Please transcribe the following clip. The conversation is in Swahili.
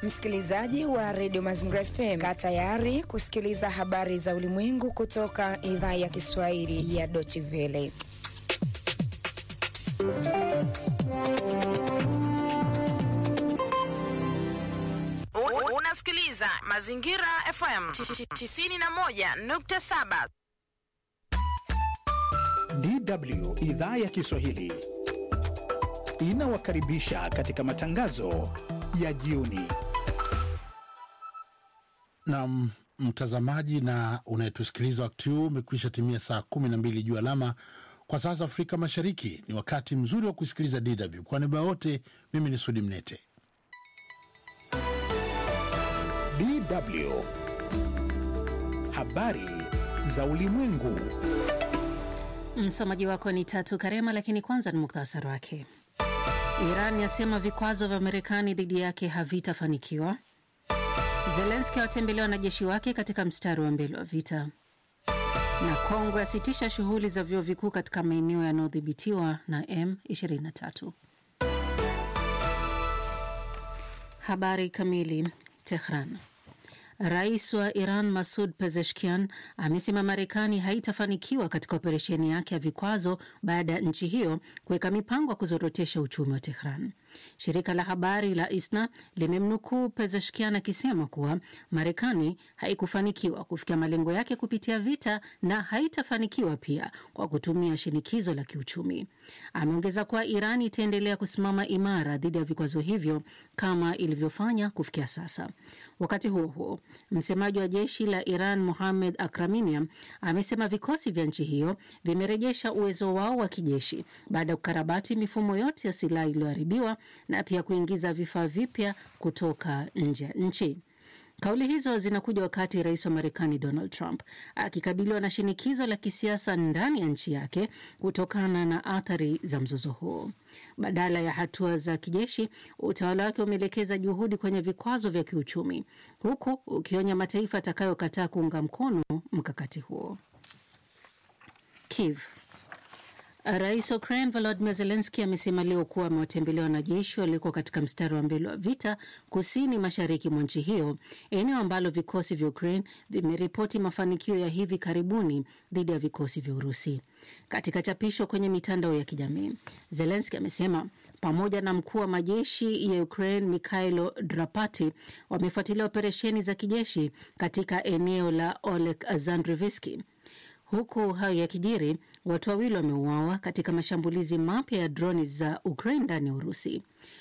Msikilizaji wa redio Mazingira FM, kaa tayari kusikiliza habari za ulimwengu kutoka idhaa ya Kiswahili ya Deutsche Welle. Unasikiliza Mazingira FM 91.7. DW idhaa ya Kiswahili inawakaribisha katika matangazo ya jioni. Na mtazamaji na unayetusikiliza wakati huu umekwisha timia saa kumi na mbili juu alama kwa sasa Afrika Mashariki. Ni wakati mzuri wa kusikiliza DW. Kwa niaba wote, mimi ni Sudi Mnete. DW habari za ulimwengu. Msomaji wako ni Tatu Karema, lakini kwanza ni muktasari wake. Iran yasema vikwazo vya Marekani dhidi yake havitafanikiwa. Zelenski awatembelea wanajeshi wake katika mstari wa mbele wa vita, na Kongo yasitisha shughuli za vyuo vikuu katika maeneo yanayodhibitiwa na M23. Habari kamili. Tehran. Rais wa Iran Masud Pezeshkian amesema Marekani haitafanikiwa katika operesheni yake ya vikwazo baada ya nchi hiyo kuweka mipango ya kuzorotesha uchumi wa Tehran. Shirika la habari la ISNA limemnukuu Pezeshkian akisema kuwa Marekani haikufanikiwa kufikia malengo yake kupitia vita na haitafanikiwa pia kwa kutumia shinikizo la kiuchumi. Ameongeza kuwa Iran itaendelea kusimama imara dhidi ya vikwazo hivyo kama ilivyofanya kufikia sasa. Wakati huo huo, msemaji wa jeshi la Iran Mohamed Akraminia amesema vikosi vya nchi hiyo vimerejesha uwezo wao wa kijeshi baada ya kukarabati mifumo yote ya silaha iliyoharibiwa na pia kuingiza vifaa vipya kutoka nje ya nchi. Kauli hizo zinakuja wakati rais wa Marekani Donald Trump akikabiliwa na shinikizo la kisiasa ndani ya nchi yake kutokana na athari za mzozo huo. Badala ya hatua za kijeshi, utawala wake umeelekeza juhudi kwenye vikwazo vya kiuchumi, huku ukionya mataifa atakayokataa kuunga mkono mkakati huo. Kiev. Rais wa Ukraine Volodymyr Zelensky amesema leo kuwa amewatembelea wanajeshi walioko katika mstari wa mbele wa vita kusini mashariki mwa nchi hiyo, eneo ambalo vikosi vya Ukraine vimeripoti mafanikio ya hivi karibuni dhidi ya vikosi vya Urusi. Katika chapisho kwenye mitandao ya kijamii, Zelensky amesema pamoja na mkuu wa majeshi ya Ukraine Mikhailo Drapati wamefuatilia operesheni za kijeshi katika eneo la Olek Zandrivski. Huku hayo yakijiri, watu wawili wameuawa katika mashambulizi mapya ya droni za Ukraine ndani ya Urusi.